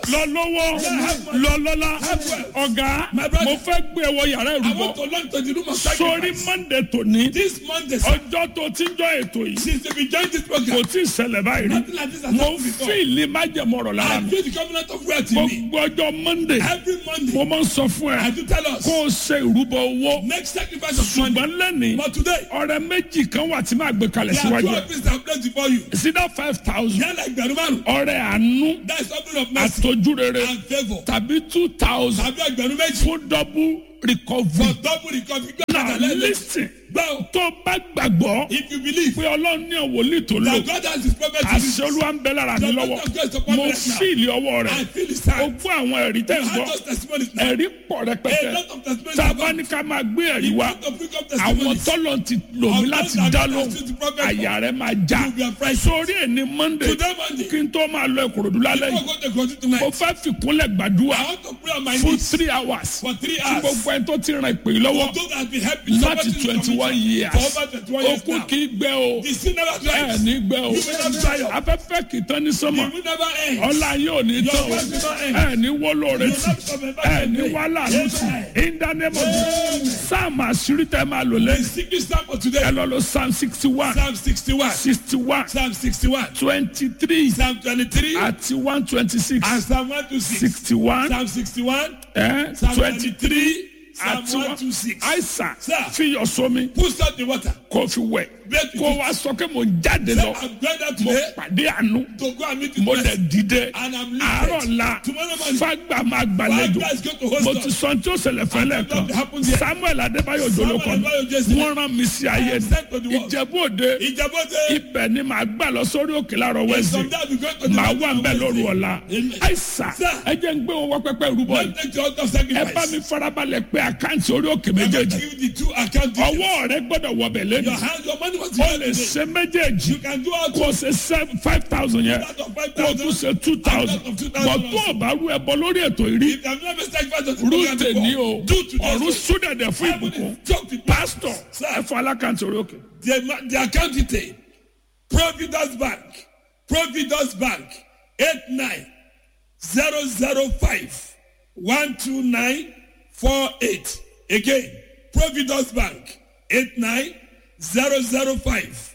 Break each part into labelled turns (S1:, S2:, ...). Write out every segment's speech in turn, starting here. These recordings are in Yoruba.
S1: lọ lọ́wọ́ lọ lọ́lá ọ̀gá mo fẹ́ gbé ẹwọ yàrá
S2: I
S1: ìrúbọ
S2: want to learn to the room of
S1: sórí
S2: sacrifice.
S1: monday tòní
S2: This Monday, sir,
S1: ọjọ́ tó ti ń jọ ètò yìí
S2: since we joined this
S1: kò
S2: program,
S1: tí ì ṣẹlẹ̀ báyìí rí
S2: nothing like this has
S1: mo
S2: happened before.
S1: fíìlì májẹ̀mọ̀rọ̀ lára
S2: I
S1: mi
S2: feel the covenant of wealth in me.
S1: gbogbo ọjọ́ monday
S2: Every
S1: mo
S2: Monday,
S1: máa ń sọ fún
S2: I
S1: ẹ
S2: do tell us,
S1: kó o ṣe ìrúbọ owó
S2: make sacrifice of money.
S1: ṣùgbọ́n lẹ́nìí
S2: But today,
S1: ọ̀rẹ́ méjì kan wà tí máa gbé kalẹ̀
S2: there are two
S1: síwájú ẹ̀
S2: offices that are placed before you.
S1: sídá five thousand
S2: They are like Berumaru.
S1: ọ̀rẹ́ àánú
S2: That is offering of mercy
S1: àtọ́júrere
S2: and favor.
S1: tàbí two thousand
S2: Tàbí ẹgbẹ̀rún méjì.
S1: fún double
S2: For
S1: recovery.
S2: double recovery. Gbé
S1: now
S2: àtàlẹ́ lẹ́sìn.
S1: listen
S2: Gbọ́
S1: tó bá gbàgbọ́
S2: if you believe
S1: pé ọlọ́run ní òwòlì tó lò
S2: that God has his prophet to
S1: àṣẹ
S2: you,
S1: olúwa ń bẹ lára mi
S2: The
S1: lọ́wọ́
S2: Lord of God is upon
S1: mo
S2: me right now.
S1: fíìlì ọwọ́
S2: I
S1: rẹ̀
S2: feel his
S1: o
S2: hand.
S1: gbọ́ àwọn ẹ̀rí tẹ̀ ń
S2: I
S1: gbọ́
S2: have those testimonies now.
S1: ẹ̀rí pọ̀
S2: A
S1: rẹpẹtẹ
S2: lot of testimonies
S1: tá a
S2: have
S1: bá
S2: come.
S1: ní ká máa gbé ẹ̀rí wá
S2: Lot of bring up
S1: àwọn
S2: testimonies.
S1: tọ́lọ̀ ti lò mí
S2: Of
S1: láti
S2: those that
S1: dá
S2: God
S1: lóhùn
S2: has used the prophet for.
S1: àyà rẹ̀ máa já
S2: You will be afraid.
S1: sórí ẹni monday
S2: Today Monday,
S1: kí n tó máa lọ ìkòròdú lálẹ́
S2: before
S1: yìí
S2: I go to continue
S1: mo
S2: tonight,
S1: fẹ́ fìkúnlẹ̀ gbàdúrà
S2: I want to pray on my
S1: fún
S2: knees
S1: three hours
S2: for three
S1: tí
S2: hours.
S1: gbogbo ẹni tó ti ràn ìpè yìí lọ́wọ́
S2: For those that have been helping
S1: láti
S2: somebody in
S1: twenty one
S2: community
S1: years
S2: for over 21 years
S1: okun
S2: now.
S1: kì í gbẹ o
S2: The sin never
S1: ẹ
S2: dries.
S1: ní gbẹ o
S2: You will not dry up.
S1: afẹ́fẹ́ kì í tán ní sọ́mọ̀
S2: You will never end.
S1: ọlá yóò ní
S2: Your
S1: tán o
S2: work will not end.
S1: ẹ ní wọ́lọ́ rẹ
S2: You will
S1: tì
S2: not come back
S1: ẹ
S2: and
S1: ní
S2: pray.
S1: wàhálà ló tì in the name of Jesus sáàmù àṣírí tẹ́ máa lò
S2: The
S1: lẹ́yìn
S2: secret psalm for
S1: ẹ
S2: today,
S1: lọ lọ psalm sixty one
S2: Psalm 61,
S1: sixty one
S2: Psalm 61,
S1: twenty three
S2: Psalm 23,
S1: àti one twenty six
S2: and Psalm 126.
S1: sixty one
S2: Psalm 61, Psalm
S1: twenty three
S2: 23, Psalm
S1: àti one
S2: 126.
S1: àìsàn
S2: Sir.
S1: fi yọ sómi
S2: Put salt in water.
S1: kó fi wẹ̀
S2: Break
S1: kó
S2: it.
S1: wá sọ pé mo jáde
S2: Say,
S1: lọ
S2: I'm going out
S1: mo
S2: today
S1: pàdé àánú
S2: to go and meet
S1: mo
S2: with
S1: dẹ̀
S2: blessed.
S1: dìde
S2: And I'm
S1: àárọ̀
S2: lifted.
S1: la
S2: Tomorrow morning,
S1: fagba máa
S2: five
S1: gbàlejò
S2: guys go to host
S1: mo ti
S2: us.
S1: sọ tí ó ṣẹlẹ̀ fẹ́lẹ̀
S2: And
S1: kan
S2: what happened there?
S1: samuel adébáyọ̀ jolókan
S2: Samuel Adébáyọ̀ Jesse.
S1: wọ́n rán mi sí ayé
S2: am sent to the world.
S1: ìjẹ̀bú òde
S2: Ìjàbọ̀dé.
S1: ibẹ̀ ni màá gbà lọ sórí òkè láàárọ̀ wẹ́sì
S2: Someday we go to the
S1: màá
S2: mountain
S1: wà
S2: on
S1: ń bẹ̀ lóru
S2: Wednesday.
S1: ọ̀la
S2: Amen.
S1: àìsà
S2: Sir.
S1: ẹ jẹ́ ń gbé wọn wá pẹ́pẹ́ rúbọ yìí
S2: Don't take the altar of
S1: ẹ bá mi
S2: sacrifice.
S1: farabalẹ̀ pé àkáǹtì orí òkè
S2: I'm going to
S1: méjèèjì
S2: give you the two account details.
S1: ọwọ́ rẹ gbọ́dọ̀ wọbẹ̀ lẹ́nu
S2: Your hand, your money was
S1: o
S2: here
S1: lè
S2: today.
S1: ṣe méjèèjì
S2: You can do all
S1: kó o ṣe seven five thousand yẹn
S2: out of five
S1: kó o tún
S2: thousand.
S1: ṣe two thousand
S2: Out of two
S1: bọ̀
S2: thousand
S1: tó o bá rú ẹbọ lórí ètò ìrí
S2: If I'm never sacrificed on the program
S1: rúùtè ní o
S2: before, do today.
S1: ọ̀run súdẹ̀dẹ̀ fún ìbùkún
S2: Talk to
S1: pásítọ̀
S2: Sir.
S1: ẹ fọ alákàntì orí òkè.
S2: The, ma- the account detail. Providence Bank. Providence Bank. 89 005 12948. Again. Providence Bank. 89 005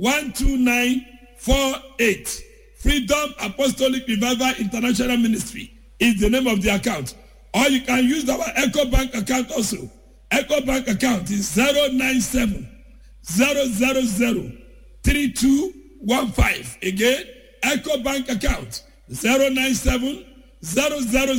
S2: 12948. Freedom Apostolic Revival International Ministry is the name of the account. Or you can use our Echo Bank account also. Echo Bank account is 097 000 3215. Again, Echo Bank account 097 000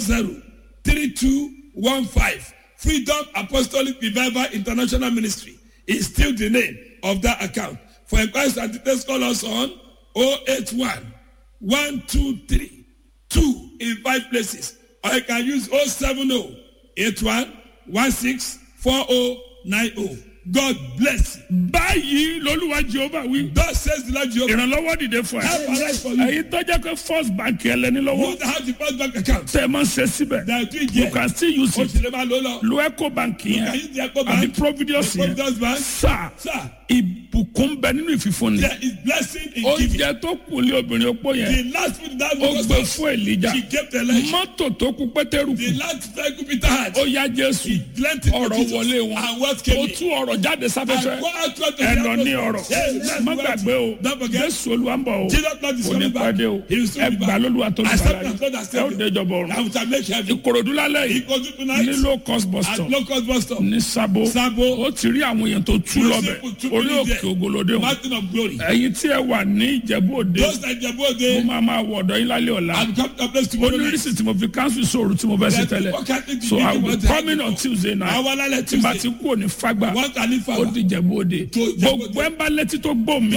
S2: 3215. Freedom Apostolic Revival International Ministry is still the name of that account. For inquiries and details, call us on 081 123 2 in five places. Or you can use 070 81 16 4090. God bless you.
S1: báyìí lolúwa jehova wí
S2: Thus says the Lord Jehovah.
S1: ìrànlọ́wọ́ dìde fún ẹ
S2: Help arise for you.
S1: èyí tó jẹ́ pé first bank ẹlẹ́ni lọ́wọ́
S2: Who have the first bank account?
S1: tẹ́ ẹ máa ń ṣe síbẹ̀
S2: There are three
S1: you
S2: here.
S1: can still use
S2: O
S1: it
S2: sì lè máa lò ó lọ.
S1: lo eco bank
S2: You can
S1: yẹn
S2: use the Echo
S1: àbí
S2: Bank.
S1: providence
S2: the
S1: yẹn
S2: Providence Bank.
S1: sáà
S2: Sir,
S1: ìbùkún bẹ nínú ìfìfúnni
S2: there is blessing in giving.
S1: oúnjẹ tó kù lé obìnrin opó yẹn
S2: The last food that
S1: ó
S2: was
S1: gbé
S2: lost,
S1: fún èlìjà
S2: she gave the lunch.
S1: mọ́tò tó kù pétérù
S2: The
S1: kù
S2: last vehicle Peter had,
S1: ó yá jésù
S2: he lent it to
S1: ọ̀rọ̀
S2: Jesus.
S1: wọlé wọn
S2: And what
S1: ó
S2: came in?
S1: tú ọ̀rọ̀ jáde
S2: And
S1: sáfẹ́fẹ́
S2: go out to the
S1: ẹ̀nà ní
S2: atmosphere.
S1: ọ̀rọ̀
S2: Yes, that's
S1: má
S2: what-
S1: gbàgbé o
S2: Don't forget.
S1: jésù olúwa ń bọ̀ o
S2: Jesus Lord is
S1: kò ní
S2: coming back.
S1: pàdé o
S2: He will soon
S1: ẹ
S2: be
S1: gbà
S2: back.
S1: lólúwa tó ní
S2: Accept
S1: bàlá
S2: as Lord and
S1: ẹ ó
S2: Savior.
S1: déjọba ọ̀run
S2: I will shall make heaven.
S1: ìkòròdú lálẹ́
S2: He
S1: yìí
S2: goes to tonight
S1: ní low cost bus
S2: at
S1: stop
S2: locust bus stop.
S1: ní sabo
S2: Sabo.
S1: ó ti rí àwọn èèyàn tó tú
S2: You
S1: lọ́bẹ̀
S2: see, two
S1: orí
S2: minutes
S1: òkè
S2: there.
S1: ògolódé o
S2: Mountain of glory.
S1: ẹ̀yin tí ẹ wà ní ìjẹ̀bú òde
S2: Those that Jebu
S1: mo
S2: Ode
S1: máa máa wọ̀ ọ̀dọ̀ yín lálẹ́ ọ̀la
S2: and come to a place
S1: ó
S2: tomorrow
S1: ní
S2: night.
S1: rísì tí mo fi cancel sóòrù tí mo fẹ́ sí
S2: That
S1: tẹ́lẹ̀
S2: people can't
S1: so I will be
S2: think
S1: coming on Tuesday night
S2: Àwọn alálẹ̀
S1: tí bá ti
S2: Tuesday.
S1: kú òní fagbá
S2: One can live
S1: ó
S2: forever.
S1: di ìjẹ̀bú òde
S2: To Ìjẹ̀bú Òde.
S1: gbogbo ẹ̀ ń bá létí tó gbó mi